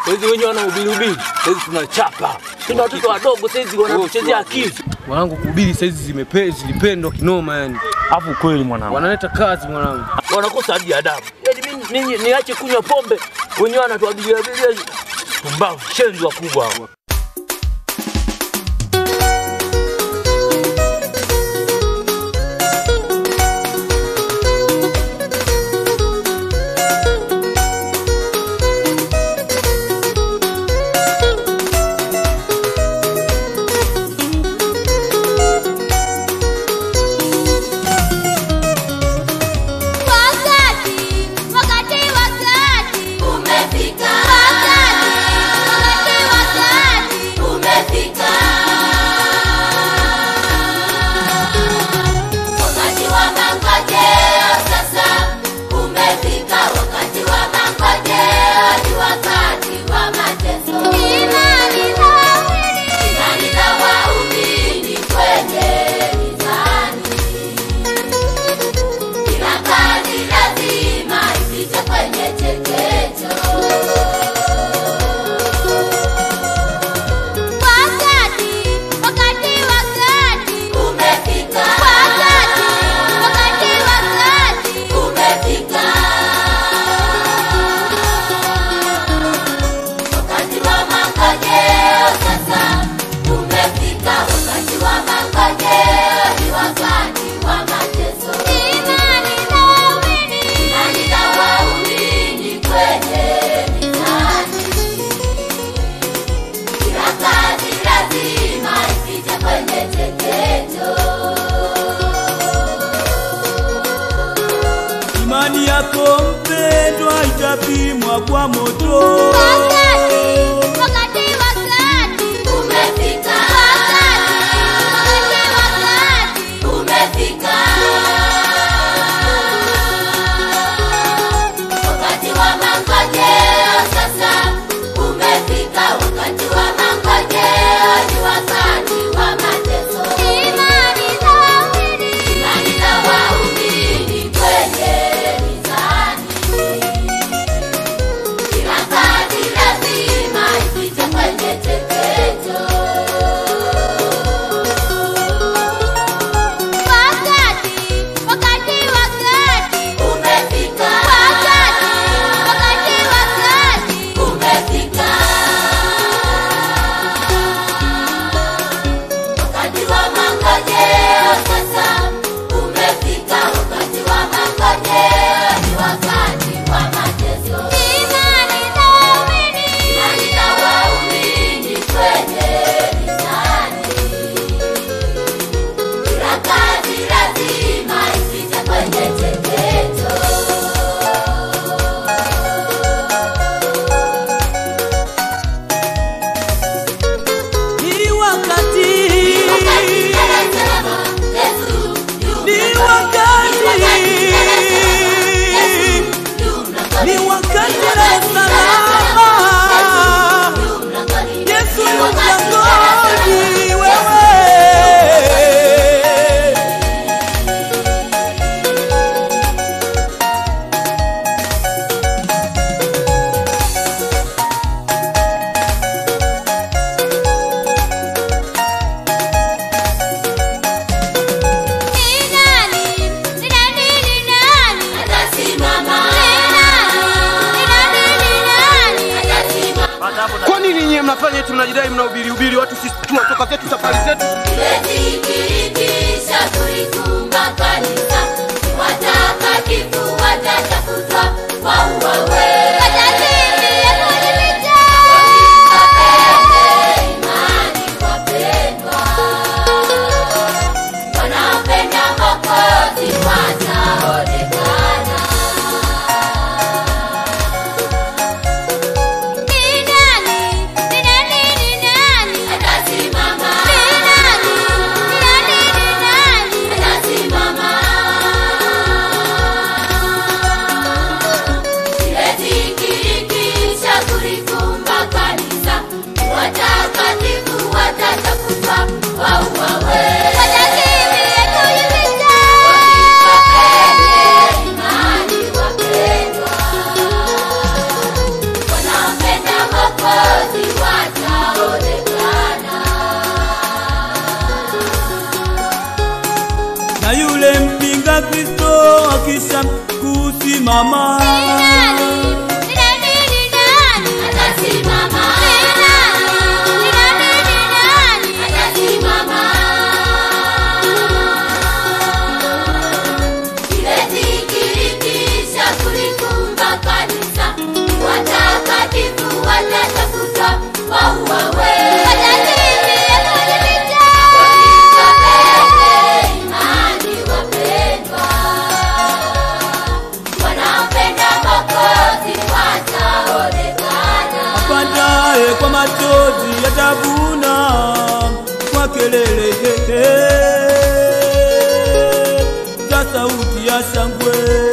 Saizi wenyewe wana ubiri ubiri. Saizi tunachapa. Tuna watoto wadogo saizi wanatuchezea akili. Mwanangu kuhubiri saizi zimepe zilipendwa kinoma yani. Afu kweli mwanangu. Wanaleta kazi mwanangu. Wanakosa hadi adabu. Yaani mimi ninyi niache kunywa pombe. Wenyewe wanatuabiria abiria. Pumbavu, shenzi wakubwa hao. Wakati, wakati, wakati umefika. Wakati, wakati, wakati umefika. Wakati wa mangojeo sasa umefika. Wakati wa mangojeo ni wakati wa mateso. Imani za waumini, imani za waumini kwenye mizani kila kazi lazima ipite kwenye chekecho. Wakati, wakati, wakati umefika. Wakati, wakati, wakati umefika. Wakati wa mangojeo sasa umefika. Wakati wa mangojeo ni wakati wa mateso. Imani za waumini, imani za waumini kwenye mizani. Kila kazi lazima ipite kwenye chekecho. Imani yako mpendwa itapimwa kwa moto. Wakati, wakati, wakati umefika. Wakati, wakati, wakati umefika. Wakati wa mangojeo sasa umefika. Wakati wa mangojeo ni wakati wa mateso. Imani za waumini, imani za waumini kwenye mizani. Kila kazi lazima ipite kwenye chekecho. Wakati, wakati, wakati umefika. Wakati, wakati, wakati umefika. Wakati wa mangojeo sasa umefika. Wakati wa mangojeo ni wakati wa mateso. Imani za waumini, imani za waumini kwenye mizani. Kila kazi lazima ipite kwenye chekecho. Ni wakati, Wakati anasema Yesu yu ni mlangoni. wakati, Yu mlangoni. ni wakati la salama. Yu mlangoni. Yesu yu Wakati mlangoni, wewe Ni nani? Ni nani? Ni nani? Atasimama. Ni nani? Ni nani? Ni nani? Atasimama. Kwa nini nyinyi mnafanya eti mnajidai mnahubiri ubiri watu sisi tunatoka zetu safari zetu? Imetikisha kulikumba kanisa, watakatifu watatafutwa wauawe. Watakimbia kujificha. Wapende imani, wapendwa. Wanaopenda Mwokozi wataonekana. Ni nani? Ni nani? Ni nani? Atasimama. Ni nani? Ni nani? Ni nani? Atasimama. atasimama apandaye kwa machozi yatavuna kwa kelele hehe za sauti ya shangwe